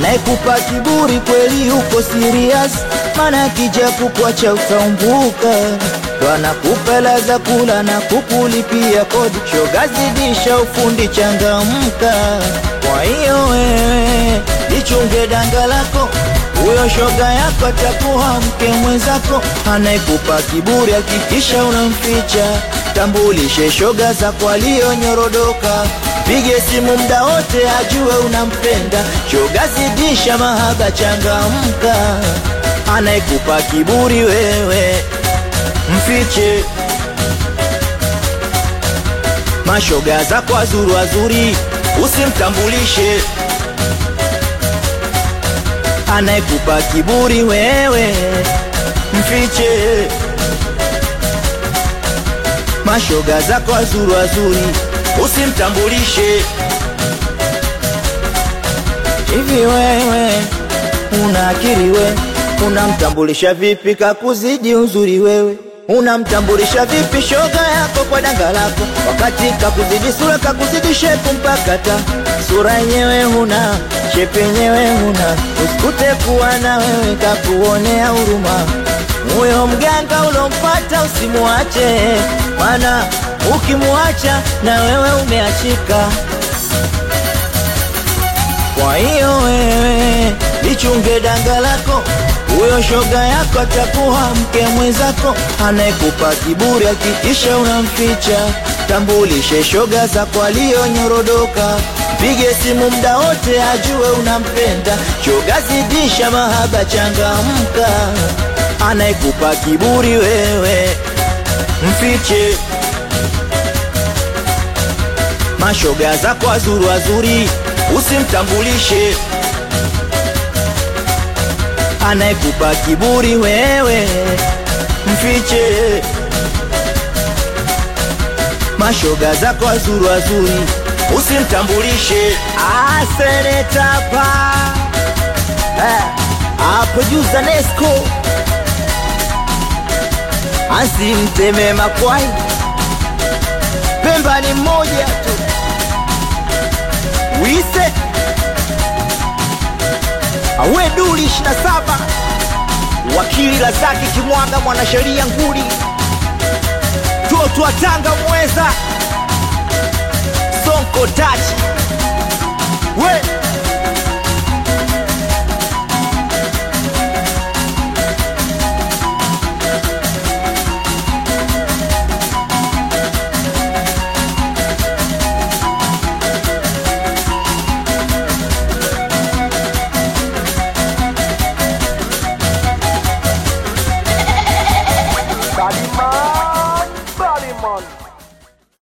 anayekupa kiburi kweli uko serious, maana akija kukwacha utaumbuka. Ndo anakupa hela za kula na kukulipia kodi, shoga zidisha ufundi, changamka. Kwa hiyo wewe lichunge danga lako, huyo shoga yako atakuwa mke mwenzako. Anayekupa kiburi hakikisha unamficha, tambulishe shoga zako aliyonyorodoka Pige simu mda wote ajue unampenda, shoga zidisha mahaba, changamka. Anayekupa kiburi wewe mfiche, mashoga zako wazuri wazuri usimtambulishe. Anayekupa kiburi wewe mfiche, mashoga zako wazuri wazuri usimtambulishe. Hivi wewe una akili we, unamtambulisha vipi kakuzidi uzuri wewe? Unamtambulisha vipi shoga yako kwa danga lako, wakati kakuzidi sura, kakuzidi shepu mpaka ta sura yenyewe huna, shepu yenyewe huna, usikute kuwa na wewe kakuonea huruma. Huyo mganga ulompata usimuache, mana ukimwacha na wewe umeachika. Kwa hiyo wewe lichunge danga lako, huyo shoga yako atakuwa mke mwenzako. Anayekupa kiburi hakikisha unamficha, tambulishe shoga zako aliyonyorodoka. Pige simu mda wote ajue unampenda, shoga zidisha mahaba, changamka. Anayekupa kiburi wewe mfiche mashoga zako wazuri wazuri usimtambulishe. Anayekupa kiburi wewe mfiche, mashoga zako wazuri wazuri usimtambulishe. Asenetapa producer Nesco asimteme makwai, Pemba ni mmoja tu wise awe duli 27 wakili Razaki Kimwaga, mwanasheria nguli, toto wa Tanga mweza Sonko tachi